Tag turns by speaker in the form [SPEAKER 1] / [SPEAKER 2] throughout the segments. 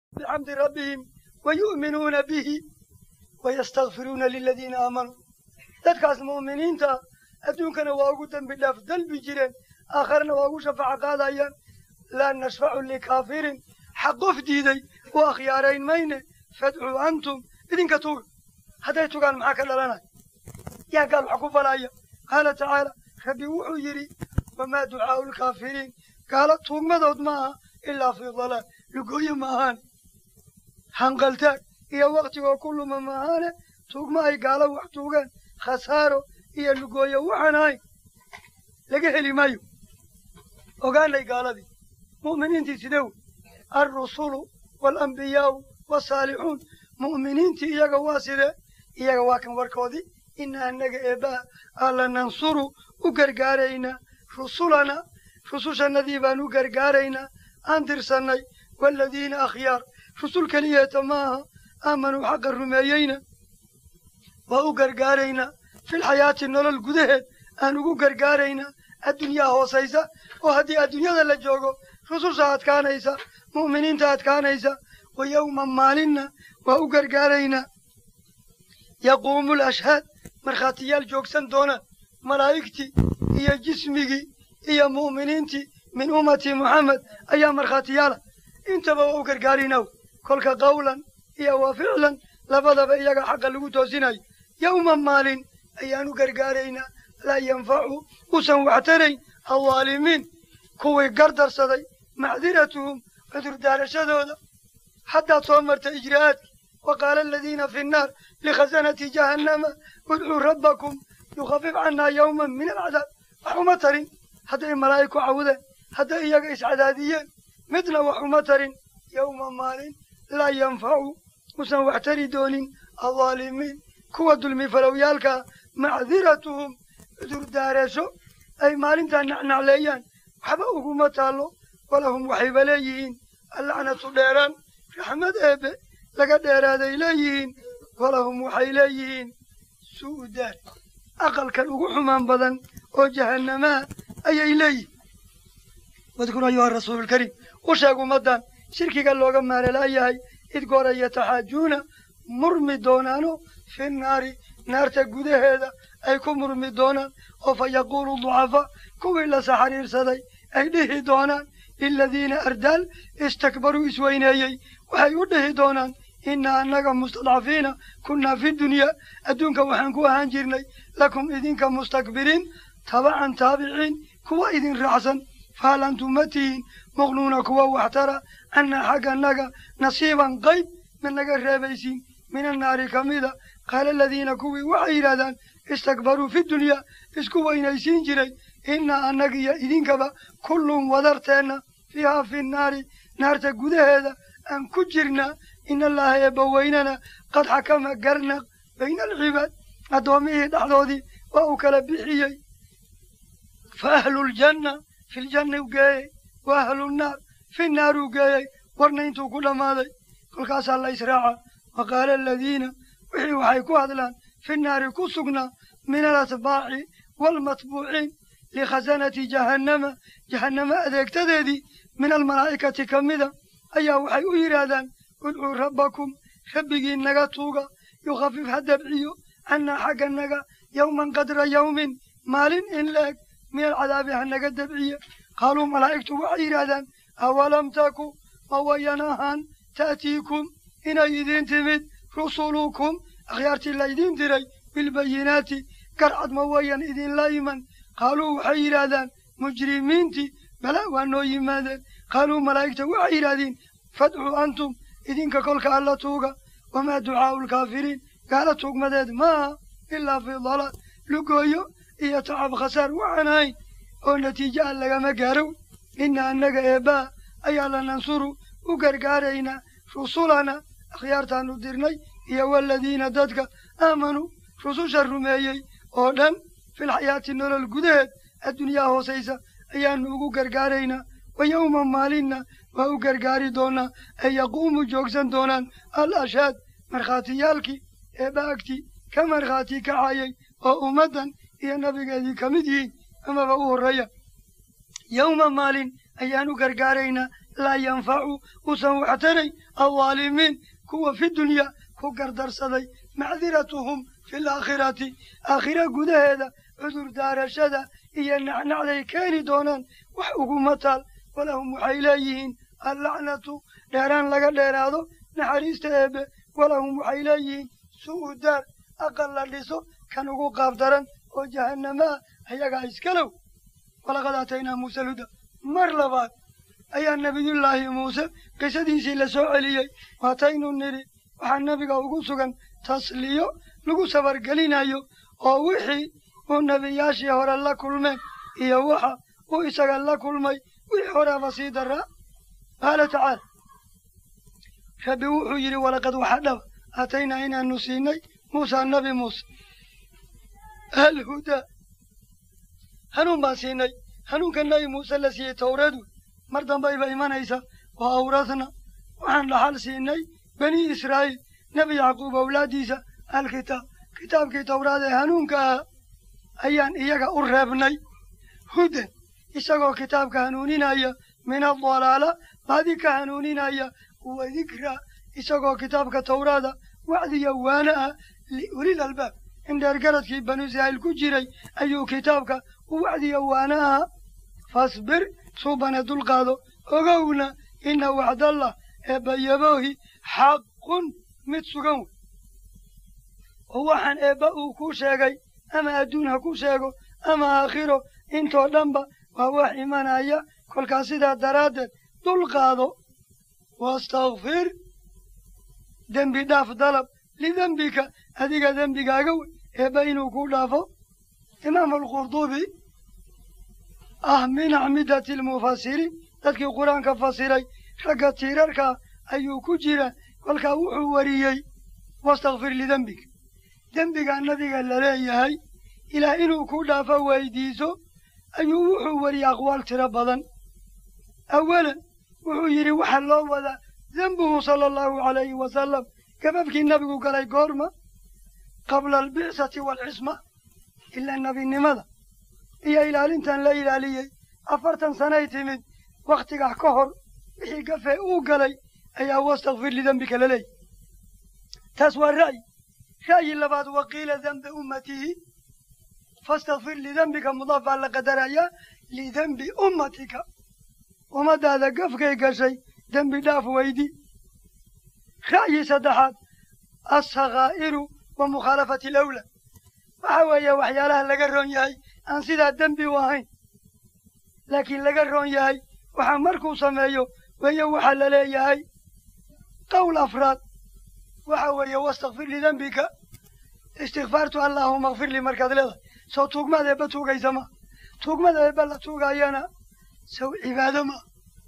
[SPEAKER 1] bixamdi rabbihim wa yu'minuuna bihi wayastakfiruuna liladiina aamanuu dadkaas mu'miniinta adduunkana waa ugu dembi dhaaf dalbi jireen aakharana waa ugu shafaaco qaadayaan laa nashfacu likaafirin xaq qof diiday u akhyaarayn mayne fadcuu antum idinka tuga hadday tugaan maxaa ka dhalanaya yaa gaal wax ku falaya qaala tacaala rabbi wuxuu yidhi wamaa ducaa'u lkaafiriin gaalo tuugmadood ma aha ilaa fii dalaal lugooye ma ahaan hanqaltaag iyo waktigoo ku luma ma ahaane tuugma ay gaalo wax tuugeen khasaaro iyo lugooye waxaan ahayn laga heli maayo ogaanay gaaladii mu'miniintii sidee wey alrusulu waalambiyaa'u waalsaalixuun mu'miniintii iyaga waa sidee iyaga waa kan warkoodii ina annaga eebbaha alla nansuru u gargaaraynaa rusulana rusushannadii baan u gargaaraynaa aan tirsannay waaladiina akhyaar rusul keliyeeta ma aha aamanuu xaqa rumeeyeyna waa u gargaaraynaa filxayaati nolol gudaheed aan ugu gargaaraynaa addunyaa hoosaysa oo haddii adduunyada la joogo rususha adkaanaysa mu'miniinta adkaanaysa wa yowma maalinna waa u gargaaraynaa yaquumu lashhaad markhaatiyaal joogsan doonaan malaa'igtii iyo jismigii iyo mu'miniintii min ummati muxamed ayaa markhaatiyaala intaba waa u gargaarinaw kolka qawlan iyo wa ficlan labadaba iyaga xaqa lagu toosinayo yowma maalin ayaan u gargaaraynaa laa yanfacu usan waxtarayn aldaalimiin kuwii gardarsaday macdiratuhum cudurdaarashadooda haddaad soo marta ijraa'aadki wa qaala aladiina fi nnaar likhasanati jahannama udcuu rabbakum yukhafif cannaa yowman min alcadaab wax uma tarin hadday malaa'ig ku cawdeen hadday iyaga iscadaadiyeen midna wax uma tarin yowma maalin laa yanfacu usan wax tari doonin aldaalimiin kuwa dulmi falowyaalkaa macdiratuhum cudurdaarasho ay maalintaa nacnacleeyaan waxba uguma taallo walahum waxayba leeyihiin allacnatu dheeraan raxmad eebbe laga dheeraaday leeyihiin walahum waxay leeyihiin su'u daar aqalkan ugu xumaan badan oo jahannamaha ayay leeyihiin wadkur ayuha rasuululkariim u sheeg ummaddan shirkiga looga maalelaayahay id goora yataxaajuuna murmi doonaano fi naari naarta gudaheeda ay ku murmi doonaan oo fa yaquulu ducafaa kuwii la saxariirsaday ay dhihi doonaan liladiina ardaal istakbaruu isweyneeyey waxay u dhihi doonaan inna annaga mustadcafiina kunnaa fi dunyaa adduunka waxaan ku ahaan jirnay lakum idinka mustakbiriin tabacan taabiciin kuwa idin raacsan fahal antum ma tihiin muqnuuna kuwa waxtara cannaa xaggannaga nasiiban qayb ma naga reebaysiin min annaari ka mida qaala aladiina kuwii waxay yidhahdaan istakbaruu fi dunyaa isku weynaysiin jiray innaa annagiyo idinkaba kullun wadarteenna fiihaa fi nnaari naarta gudaheeda aan ku jirnaa in allaaha eebbaweynana qad xakama garnaq bayna alcibaad addoommihii dhexdoodii waa uu kala bixiyey fa ahluljanna filjanna u geeyey wa ahlunnaar fi naar uu geeyey warna intuu ku dhammaaday kolkaasaa la israaca wa qaala aladiina wixii waxay ku hadlaan fi naari ku sugnaa min alatbaaci waalmatbuuciin likhasanati jahannama jahannama adeegtadeedii min almalaa'ikati ka mida ayaa waxay u yidhaahdaan udcuu rabbakum rabbigii naga tuuga yukhafif ha dabciyo cannaa xagganaga yowman qadra yowmin maalin in la-eg min alcadaabi ha naga dabciye qaaluu malaa'igtu waxay yidhaahdaan awalam taku ma wayan ahaan ta'tiikum inay idiin timid rusulukum akhyaartii laydiin diray bilbayinaati garcad ma wayan idinla iman qaaluu waxay yidhaahdaan mujrimiintii bala waa noo yimaadeen qaaluu malaa'igta waxay yidhaahdeen fadcuu antum idinka kolka alla tuuga wamaa ducaa'u lkaafiriin gaala tuugmadeed maaha ilaa fii dalaal lugooyo iyo tacab khasaar waxaan ahayn oo natiijo aan lagama gaaro inna annaga eebbaha ayaa la nansuru u gargaaraynaa rusulana akhyaartaannu dirnay iyo waladiina dadka aamanuu rususha rumeeyey oo dhan filxayaati nolol gudaheed addunyaa hoosaysa ayaannu ugu gargaaraynaa wa yowma maalinna waa u gargaari doonaa ay yaquumu joogsan doonaan al ashaad markhaatiyaalkii eebba agtii ka markhaati kacayay oo ummaddan iyo nabigeedii ka mid yihiin amaba u horreeya yowma maalin ayaanu gargaaraynaa laa yanfacu uusan waxtaray aldaalimiin kuwa fi dunyaa ku gardarsaday macdiratuhum fi laakhirati aakhira gudaheeda cudur daarashada iyo nacnacday keeni doonaan wax uguma taal walahum waxay leeyihiin allacnatu dheeraan laga dheeraado naxariista eebe walahum waxay leeyihiin su'u daar aqal la dhiso kan ugu qaabdaran oo jahannama ah ayagaa iskalow walaqad aataynaa muuse luda mar labaad ayaa nebiyullaahi muuse qisadiisii la soo celiyey waataynu nidhi waxaa nebiga ugu sugan tasliyo lagu sabargelinayo oo wixii uu nebiyaashii hore la kulmeen iyo waxa uu isaga la kulmay wixii horeaba sii daraa qaala tacaala rabbi wuxuu yidhi walaqad waxa dhaba aataynaa inaanu siinay muusa nabi muuse alhudaa hanuun baan siinay hanuunka nabi muuse la siiyey towreed wey mar dambayba imanaysa waa awradna waxaan dhaxal siinay bani israa'iil nebi yacquub awlaaddiisa alkitaab kitaabkii towraad ee hanuunka ahaa ayaan iyaga u reebnay hudan isagoo kitaabka hanuuninaya min adalaala baadi ka hanuuninaya wa dikraa isagoo kitaabka towraada wacdiya waana ah liulil albaab in dheergaradkii banu israa'iil ku jiray ayuu kitaabka u wacdiya waana aha fasbir suubane dulqaado ogowna ina wacdallah eebbayaboohi xaqun mid sugan wey oo waxaan eebba uu ku sheegay ama adduun ha ku sheego ama aakhiro intoo dhanba waa wax imanaya kolkaas sidaa daraaddeed dulqaado wastakfir dembi dhaaf dalab lidembika adiga dembigaaga wey eebba inuu ku dhaafo imaamu alqurdubi ah min acmidati almufasiriin dadkii qur-aanka fasiray ragga tiirarkaa ayuu ku jira kolkaa wuxuu wariyey wastakfir lidembika dembigaa nabiga la leeyahay ilaa inuu ku dhaafo weydiiso ayuu wuxuu wariyey aqwaal tiro badan awalan wuxuu yidhi waxaa loo wadaa dembuhu sala allahu calayhi wasalam gababkii nabigu galay goorma qabla albicati waalcisma ilaa nebinimada iyo ilaalintan la ilaaliyey afartan sanay timid wakhtigaa ka hor wixii gafee uu galay ayaa wastakfir lidembika la leeyahy taas waa ra'yi ra'yi labaad waqiila dembi ummatihi fastakfir lidembika mudaaf baa la qadarayaa lidembi ummatika ummadaada gafkay gashay dembi dhaaf weydi ra'yi saddexaad alsakhaa'iru wa mukhaalafati alawlad waxa weeye waxyaalaha laga roon yahay aan sidaa dembi u ahayn laakiin laga roon yahay waxaa markuu sameeyo weeye waxaa la leeyahay qowl afraad waxa weeye wastakfir lidembika istikfaartu allaahuma akfir lii markaad leedahay soo tuugmaad eebba tuugaysa ma tuugmada eebba la tuugayana sow cibaado ma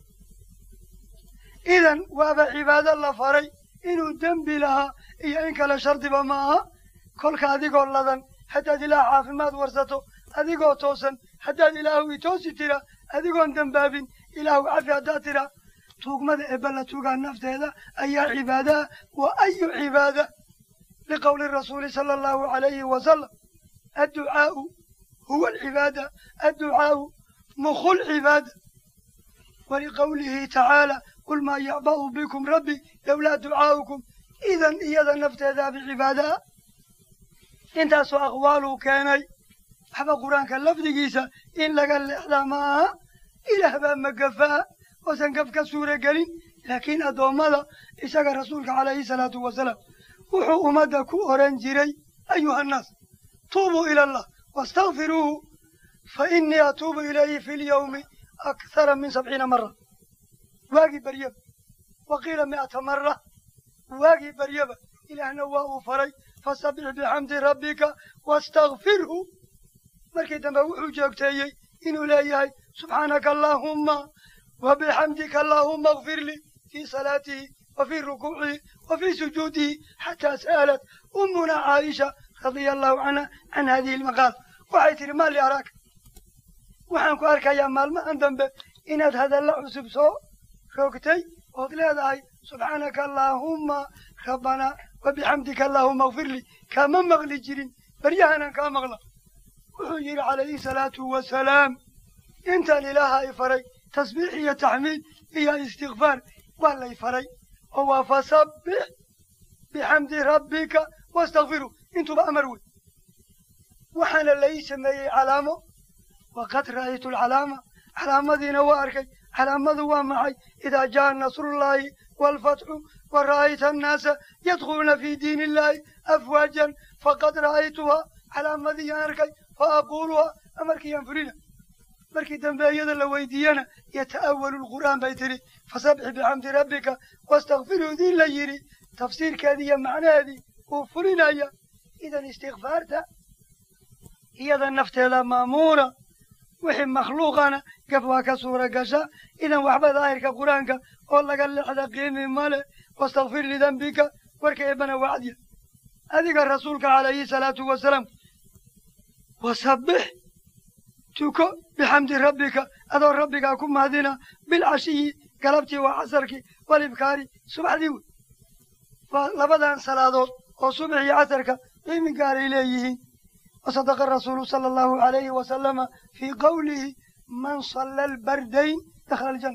[SPEAKER 1] idan waaba cibaado la faray inuu dembi lahaa iyo in kale shardiba ma aha kolka adigoo ladan haddaad ilaah caafimaad warsato adigoo toosan haddaad ilaahu itoosi tira adigoon dembaabin ilaahu cafi haddaad tira tuugmada eebba la tuugaa nafteeda ayaa cibaadaha wa ayu cibaada liqowli rasuuli sala allahu calayhi wasalam adducaa'u huwa alcibaada adducaa'u mukhu lcibaada waliqowlihi tacaala qul maa yacba'u bikum rabbi lowlaa ducaa'ukum idan iyada nafteedaa bicibaadaha intaasoo aqwaaluu keenay waxba qur-aanka lafdigiisa in laga leexdaa ma aha ilaah baa magafaa oosan gaf ka suura gelin laakiin addoommada isaga rasuulka calayhi salaatu wasalaam wuxuu ummadda ku oran jiray ayuha annaas tuubuu ila allah wastakfiruuhu fa innii atuubu ilayhi fi lyawmi akthara min sabciina mara waagii baryaba wa qiila mi'ata mara waagii baryaba ilaahna waa uu faray fasabbix bixamdi rabbika wastakfirhu markii dambe wuxuu joogteeyey inuu leeyahay subxaanaka allaahumma wa bixamdika allaahumma akfir lii fii salaatihi wa fii rukuucihi wa fii sujuudihi xataa sa'alat ummuna caaisha radia allahu canha can hadihi almaqaal waxay tidhi maa li araaka waxaan ku arkayaa maalmahan dambe inaad hadalla cusub soo roogtay ood leedahay subxaanaka allaahumma rabbanaa wa bixamdika allaahumma akfir lii kaama maqli jirin baryahanan kaa maqla wuxuu yidhi calayhi salaatu wasalaam intaan ilaaha i faray tasbiix iyo taxmiid iyo istikfaar waa lay faray oo waa fasabbix bixamdi rabbika wastakfiru intuba amar wey waxaana lai sameeyey calaamo waqad ra'aytu alcalaama calaamadiina waa arkay calaamadu waa maxay idaa jaa nasrullaahi waalfatxu wa ra'ayta annaasa yadkhuluuna fii diini illaahi afwaajan faqad ra'aytuhaa calaamadiyaan arkay fa aquuluhaa amarkiiyaan fulina markii dambe iyada la weydiiyana yata'awalu lqur'aan bay tidhi fasabbix bixamdi rabbika wastakfiruu dii la yidhi tafsiirkeedii iyo macnaheedii uu fulinaya idan istikfaarta iyada nafteeda maamuuna wixii makhluuqana gaf waa ka suura gasha idan waxba daahirka qur-aanka oo laga lexda qiimi male wastakfir lidembika warka eebbana wacdiya adiga rasuulka calayhi salaatu wasalaam wasabbix tuko bixamdi rabbika adoo rabbigaa ku mahadina bilcashiyi galabtii waa casarkii walibkaari subaxdii wey waa labadan salaadood oo subax iyo casarka qiimi gaaray leeyihiin wasadaqa rasuulu sala allahu alayhi wasalama fii qowlihi man salla albardayn dakhala aljanna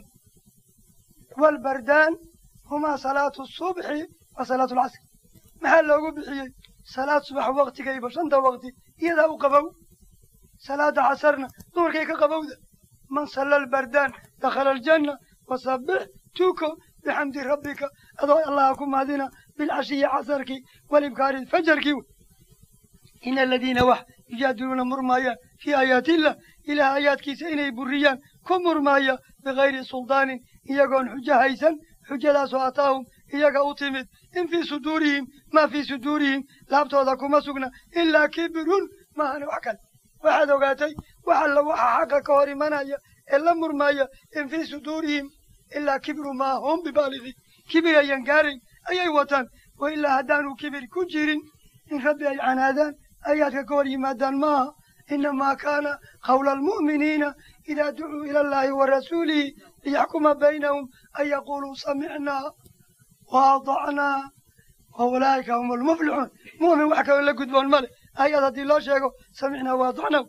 [SPEAKER 1] waalbardaan humaa salaatu subxi wa salaatu alcasr maxaa loogu bixiyey salaad subax waktigayba shanta waqti iyadaa u qabow salaada casarna duhurkay ka qabowda man salla albardaan dakhala aljanna wasabbix tuko bixamdi rabbika adoo allaha ku mahadina bilcashiyi casarkii walibkaari fajarkii wey ina aladiina wax yujaadiluuna murmaayaan fii aayaatillah ilaah aayaadkiisa inay buriyaan ku murmaaya bikayri suldaanin iyagoon xujo haysan xujadaasoo ataahum iyaga u timid in fii suduurihim maa fii suduurihim laabtooda kuma sugna ilaa kibirun maahana wax kale waxaad ogaatay wax alla waxa xaqa ka hor imanaya ee la murmaaya in fii suduurihim ilaa kibru maa hum bibaaligi kibir ayan gaarayn ayay wataan wa ilaa haddaanu kibir ku jirin in rabbi ay canaadaan ayaadka ka hor yimaadaan maaha inamaa kaana qawla almu'miniina idaa ducuu ila allahi wa rasuulihi liyaxkuma baynahum an yaquuluu samicnaa wa adacnaa wa ulaa'ika hum almuflixuun mu'min wax kaloo la gudboon male ayad haddii loo sheego samicnaa wa adacnaa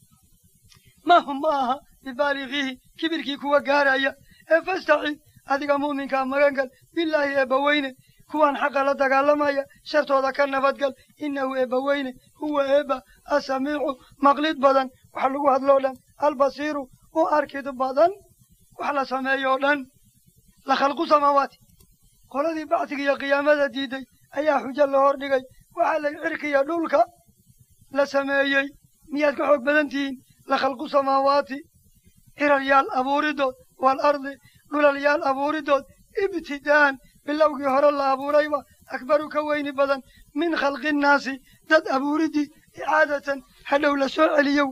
[SPEAKER 1] ma hum ma aha bibaaligiihi kibirkii kuwa gaaraya ee fastacid adiga mu'minkaa magangal bilaahi eebbaweyne kuwaan xaqa la dagaalamaya shartooda ka nabadgal innahu eebbaweyne huwa eebba asamiicu maqlid badan wax lagu hadloo dhan albasiiru u arkid badan wax la sameeyoo dhan la khalqu samaawaati qoladii bacsiga iyo qiyaamada diiday ayaa xujo la hor dhigay waxaa lay cirkiya dhulka la sameeyey miyaad ka xoog badan tihiin la khalqu samaawaati ciraryaal abuuridood waalardi dhulalyaal abuuridood ibtidaa'an bilowgii hore la abuurayba akbaru ka weyni badan min khalqi nnaasi dad abuuridii icaadatan hadhow la soo celiyo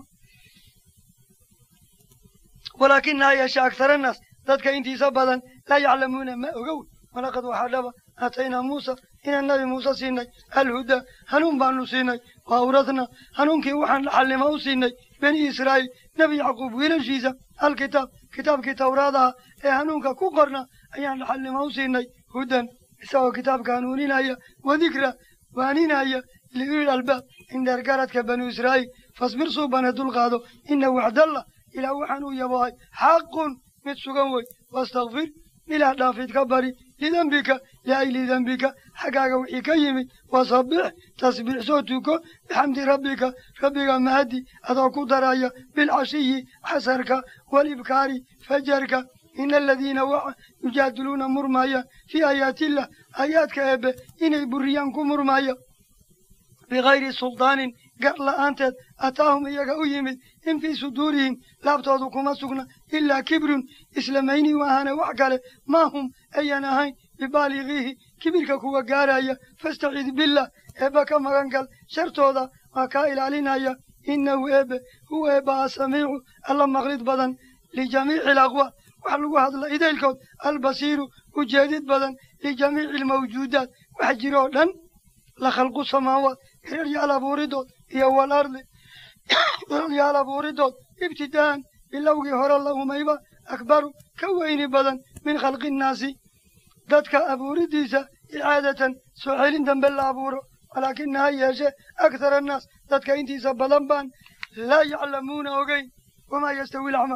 [SPEAKER 1] walaakinaha yeeshe akhara annaas dadka intiisa badan laa yaclamuuna ma ogow walaqad waxaa dhaba aataynaa muusa inaan nabi muuse siinay alhudaa hanuun baanu siinay wa awradna hanuunkii waxaan dhaxalnimo u siinay bani israa'iil nebi yacquub wiilashiisa alkitaab kitaabkii tawraadaha ee hanuunka ku qorna ayaan dhaxalnimo u siinay hudan isagoo kitaabka hanuuninaya wadikra waaninaya liulil albaab indheer garadka banu israa'iil fasbir suubana dulqaado ina wacdallah ilaah waxaan u yabohay xaqun mid sugan wey wastakfir ilaah dhaafid ka bari lidembika liayli dembika xaggaaga wixii ka yimid wasabbix tasbiix soo tuko bixamdi rabbika rabbiga mahadi adoo ku daraya bilcashiyi casarka walibkaari fajarka ina aladiina waxa yujaadiluuna murmaaya fii aayaatillah aayaadka eebbe inay buriyaan ku murmaaya bikayri suldaanin gar la'aanteed ataahum iyaga u yimid in fii suduurihim laabtoodu kuma sugna ilaa kibrun islamayni maahane wax kale maa hum ayan ahayn bibaaligiihi kibirka kuwa gaaraya fastacid billah eebba ka magan gal shartooda waa kaa ilaalinaya innahu eebbe huwa eebba asamiicu alla maqlid badan lijamiici alaqwaal wax lagu hadla idaylkood albasiiru ujeedid badan lijamiici almawjuudaat wax jiroo dhan la khalqu samaawaat hiraryaal abuuridood iyo walardi hiraryaal abuuridood ibtidaa'an bilowgii hore la umayba akbaru ka weyni badan min khalqi innaasi dadka abuuridiisa icaadatan soo celin dambe la abuuro walaakina ha yeeshe akhar annaas dadka intiisa badan baan laa yaclamuuna ogeyn wamaa yastawi lacma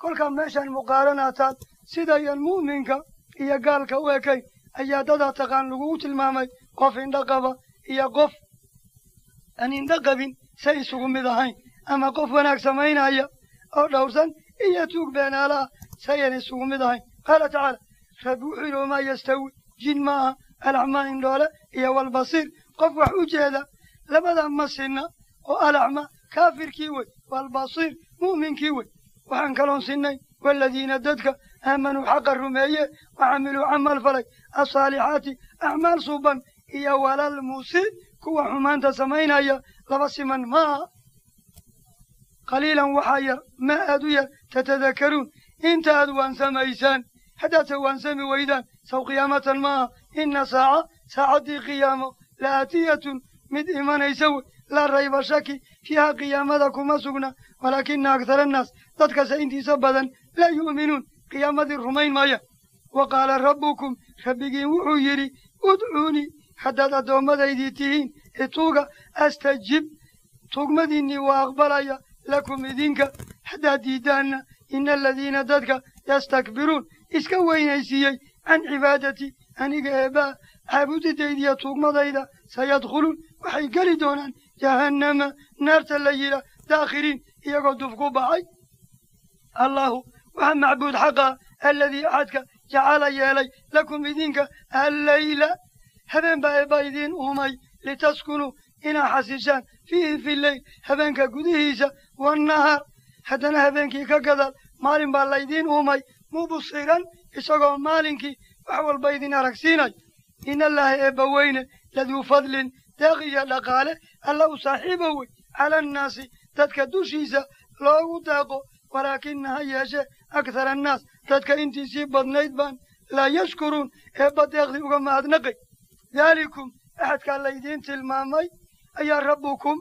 [SPEAKER 1] kolkaa meeshaan muqaaranaataan sidayan mu'minka iyo gaalka u ekayn ayaa dadaa taqaan lagugu tilmaamay qof indho qaba iyo qof aan indho qabin say isugu mid ahayn ama qof wanaag samaynaya oo dhowrsan iyo tuug beenaalaha sayan isugu mid ahayn qaala tacaala rabbi wuxuu yidhi wamaa yastawi jin maaha alacmaa indhoole iyo walbasiir qof wax u jeeda labada ma sinna oo alacma kaafirkii wey walbasiir mu'minkii wey waxaan kaloon sinnay waaladiina dadka aamanuu xaqa rumeeye waxamiluu camal falay asaalixaati acmaal suban iyo walal musii kuwa xumaanta samaynaya laba siman maaha qaliilan waxaa yar maa aad u yar tatadakaruun inta aad waansamaysaan haddaadse waansami weydaan saw qiyaamatan maaha inna saaca saacaddii qiyaamo la aatiyatun mid imanaysa wey laa rayba shaki fiiha qiyaamada kuma sugna walaakina akhara annaas dadkase intiisa badan laa yu'minuun qiyaamadii rumayn maaya wa qaala rabbukum rabbigiin wuxuu yidhi udcuunii haddaad addoomadaydii tihiin ituuga astajib tugmadiinnii waa aqbalaya lakum idinka haddaad diiddaanna ina aladiina dadka yastakbiruun iska weynaysiiyey can cibaadati aniga eebbaa caabudidaydiyo tuugmadayda sayadkhuluun waxay geli doonaan jahannama naarta la yidha daakhiriin iyagoo duf ku baxay allahu waxaa macbuud xaqa aladii axadka jacala yeelay lakum idinka alleyla habeen baa eebba idiin uumay litaskunuu inaa xasishaan fiihi fi leyl habeenka gudihiisa wannahaar haddana habeenkii ka gadaal maalin baa laydiin uumay mubsiran isagoo maalinkii wax walba idin aragsiinay in allaaha eebba weyne laduu fadlin deeq iyo dhaqaale alla u saaxiiba wey cala annaasi dadka dushiisa loogu deeqo walaakina ha yeeshe akhara annaas dadka intiisii badnayd baan laa yashkuruun eebba deeqdii uga mahadnaqay daalikum axadkaa laydiin tilmaamay ayaa rabbukum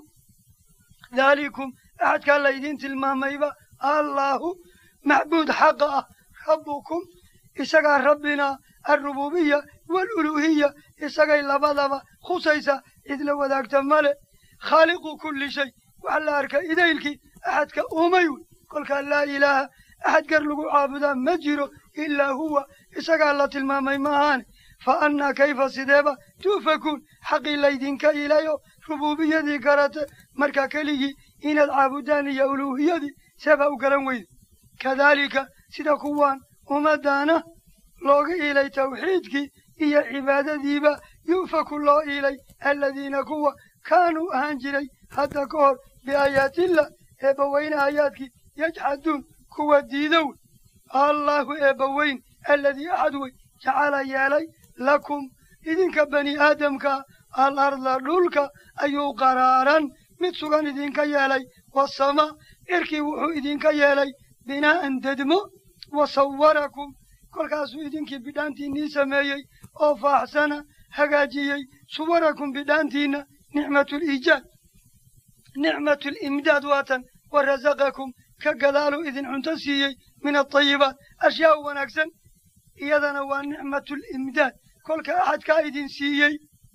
[SPEAKER 1] daalikum axadkaa laydiin tilmaamayba allaahu macbuud xaqa ah rabbukum isagaa rabbinaa alrububiya waaluluuhiya isagay labadaba khusaysa cid la wadaagta male khaaliqu kulli shay wax la arka idaylkii axadka uumay wey kolkaa laa ilaaha axad gar lagu caabudaa ma jiro ilaa huwa isagaa la tilmaamay ma ahaane fa annaa kayfa sideeba tuufakuun xaqii laydinka ilayo rububiyadii garate markaa keligii inaad caabudaan iyo uluuhiyadii seebaa u garan weyda kadaalika sida kuwaan ummaddaana looga iilay tawxiidkii iyo cibaadadiiba yu'faku loo iilay aladiina kuwa kaanuu ahaan jiray hadda ka hor biaayaatillah eebbaweyne aayaadkii yajxaduun kuwa diidow allaahu eebbaweyn aladii axad wey jacala yeelay lakum idinka bani aadamka al arda dhulka ayuu qaraaran mid sugan idinka yeelay wasamaa cirkii wuxuu idinka yeelay binaa'an dedmo wa sawarakum kolkaasuu idinkii bidhaantiinnii sameeyey oo faaxsana hagaajiyey suwarakum bidhaantiinna nicmatuliijaad nicmatulimdaad waatan wa rasaqakum ka gadaaluu idin cunto siiyey min atayibaat ashyaa wanaagsan iyadana waa nicmatulimdaad kolka axadkaa idin siiyey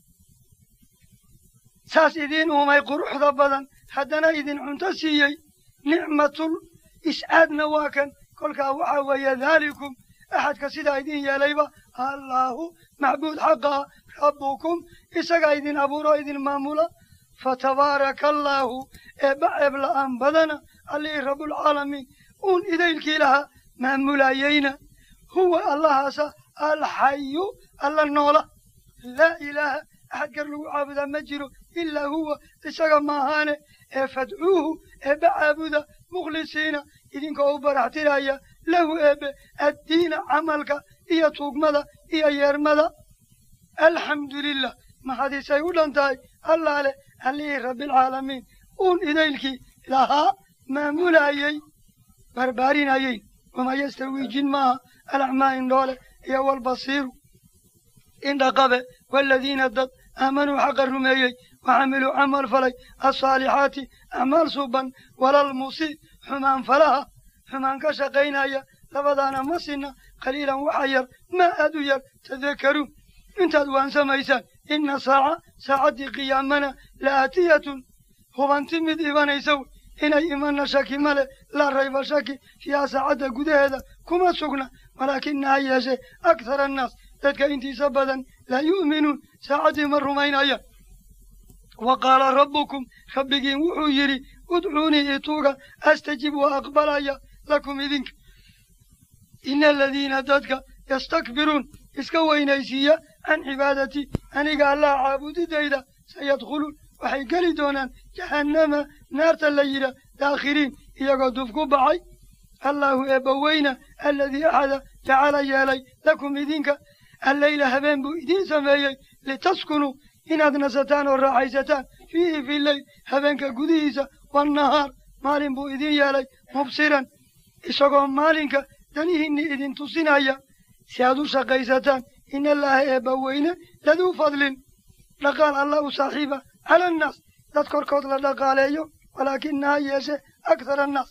[SPEAKER 1] saas idiin uumay quruxda badan haddana idin cunto siiyey nicmatul iscaadna waa kan kolkaa waxaa weeye daalikum axadka sidaa idin yeelayba allaahu macbuud xaqaa rabbukum isagaa idin abuuro idin maamula fatabaaraka allaahu eebba ceeb la'aan badana allihii rabbulcaalamiin uun idaylkii lahaa maamulayeyna huwa allahaasa alxayu alla noola laa ilaaha axad gar lagu caabudaa ma jiro ilaa huwa isaga maahaane ee fadcuuhu eebbe caabuda mukhlisiina idinkoo u baraxtiraya lahu eebbe addiina camalka iyo tuugmada iyo yeermada alxamdu lilah maxadiisay u dhan tahay allaa leh allihii rabbialcaalamiin uun idaylkii lahaa maamulayey barbaarinayey wamaa yastawii jin maaha alacmaa indhoole iyo walbasiiru indhaqabe waaladiina dad aamanuu xaqa rumeeyey waxamiluu camal falay alsaalixaati acmaal suuban walal musii xumaan falaha xumaan ka shaqaynaya labadaana ma sinna qaliilan waxa yar maa aad u yar tadakaruun intaad waansamaysaan inna saaca saacaddii qiyaamana la aatiyatun hubanti mid ibanaysa wey inay imanna shaki male laa rayba shaki fiiha saacadda gudaheeda kuma sugna walaakina ha yeeshe akhara annaas dadka intiisa badan laa yu'minuun saacaddii ma rumaynaya wa qaala rabbukum rabbigiin wuxuu yidhi udcuunii ituuga astajib waa aqbalaya lakum idinka ina aladiina dadka yastakbiruun iska weynaysiiya can cibaadatii aniga allaha caabudidayda sayadkhuluun waxay geli doonaan jahannama naarta la yidha daakhiriin iyagoo duf ku baxay allahu eebbaweyna aladii axada jacala yeelay lakum idinka alleyla habeen buu idiin sameeyey litaskunuu inaad nasataan oo raaxaysataan fiihi fi leyl habeenka gudihiisa wannahaar maalin buu idiin yeelay mubsiran isagoo maalinka danihiinni idin tusinaya si aad u shaqaysataan in allaaha eebbaweyne laduu fadlin dhaqaal alla u saaxiiba cala annaas dad korkood la dhaqaaleeyo walaakina ha yeeshe akhara annaas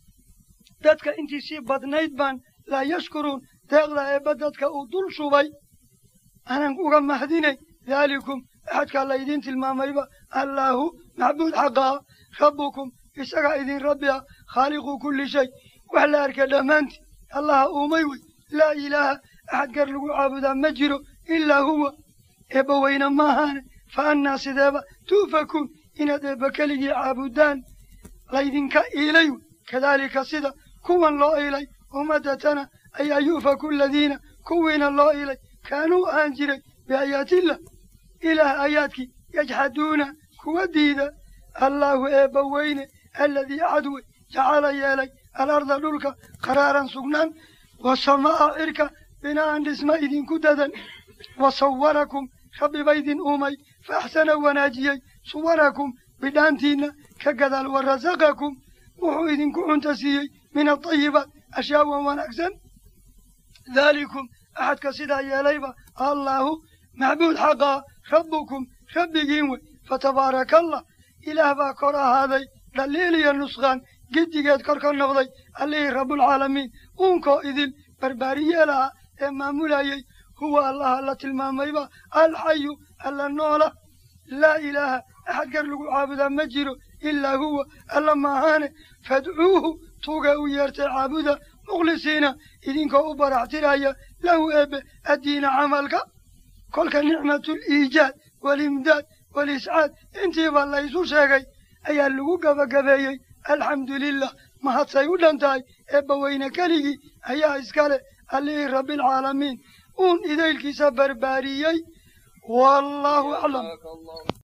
[SPEAKER 1] dadka intii sii badnayd baan laa yashkuruun deeqda eebba dadka uu dul shubay aanan uga mahdinay daalikum axadkaa laydiin tilmaamayba allaahu macbuud xaqaa rabbukum isagaa idin rabbi ah khaaliqu kulli shay wax la arka dhammaantii allaha uumay wey laa ilaaha axad gar lagu caabudaa ma jiro ilaa huwa eebba weyne maahaane fa annaa sideeba tu'fakuun inaad eebba keligii caabudaan laydinka iilay wey kadaalika sida kuwan loo iilay ummaddatana ayaa yu'faku aladiina kuwiina loo iilay kaanuu ahaan jiray biaayaatillah ilaah aayaadkii yajxaduuna kuwa diida allaahu eebba weyne aladii axad wey jacala yeelay alarda dhulka qaraaran sugnaan wasamaa'a cirka bina'an dhisma idinku dadan wa sawarakum rabbi ba idin uumay fa axsana wanaajiyey suwarakum bidhaantiinna ka gadaal wa rasaqakum wuxuu idinku cunta siiyey min atayibaat ashyaa wan wanaagsan daalikum axadka sidaa yeelayba allaahu macbuud xaqaa rabbukum rabbigiin wey fatabaaraka allah ilaah baa kor ahaaday dhaliil iyo nusqaan giddigeed kor ka noqday allihii rabbulcaalamiin uunkoo idil barbaariyeelaha ee maamulayey huwa allaha la tilmaamayba alxayu alla noola laa ilaaha axad gar lagu caabudaa ma jiro ilaa huwa alla maahaane fadcuuhu tuuga u yeertay caabuda mukhlisiina idinkoo u baraxtiraya lahu eebe addiina camalka kolka nicmatuliijaad walimdaad waliscaad intiiba laysu sheegay ayaa lagu gabagabeeyey alxamdu lilah mahadsay u dhan tahay eebba weyne keligii ayaa iskale allihii rabbialcaalamiin uun idaylkiisa barbaariyey wallaahu aclam